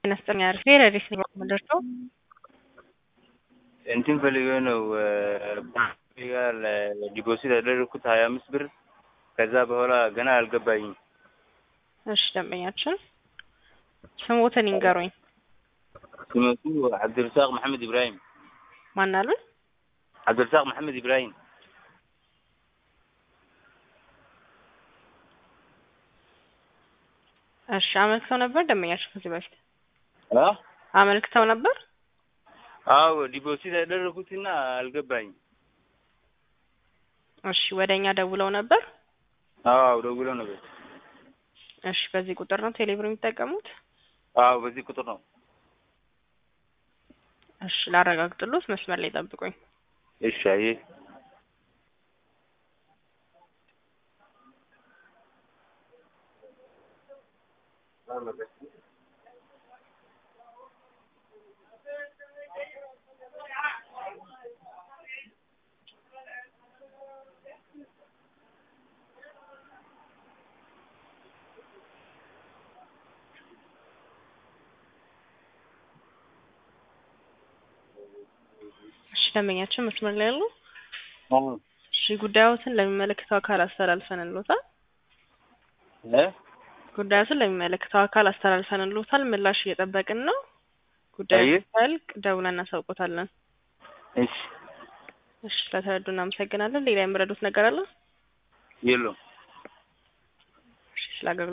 ነስጠኛ ፌር ሪስ ደርሰው እንትን ፈልገ ነው ጋር ዲፖዚት ያደረግኩት ሀያ አምስት ብር ከዛ በኋላ ገና አልገባኝም። እሺ ደንበኛችን ስሞትን ይንገሩኝ። ስመቱ ዓብድርሳቅ መሐመድ ኢብራሂም ማን አሉን? ዓብድርሳቅ መሐመድ ኢብራሂም እሺ አመልክተው ነበር ደንበኛችን ከዚህ በፊት አ አመልክተው ነበር። አዎ ዲፖዚት ያደረግኩትና አልገባኝም። እሺ ወደ እኛ ደውለው ነበር። አዎ ደውለው ነበር። እሺ በዚህ ቁጥር ነው ቴሌብር የሚጠቀሙት? አዎ በዚህ ቁጥር ነው። እሺ ላረጋግጥሎት መስመር ላይ ጠብቁኝ። እሺ አየ እሺ ደንበኛችን መስመር ላይ ያሉ አዎ እሺ ጉዳዮትን ለሚመለከተው አካል አስተላልፈንልዎታል። እ ጉዳዮትን ለሚመለከተው አካል አስተላልፈንልዎታል። ምላሽ እየጠበቅን ነው። ጉዳዩ አየ። ሲያልቅ ደውለን እናሳውቆታለን። እሺ እሺ ስለተረዱ እናመሰግናለን። ሌላ የምረዱት ነገር አለ? የለውም። እሺ ስላገ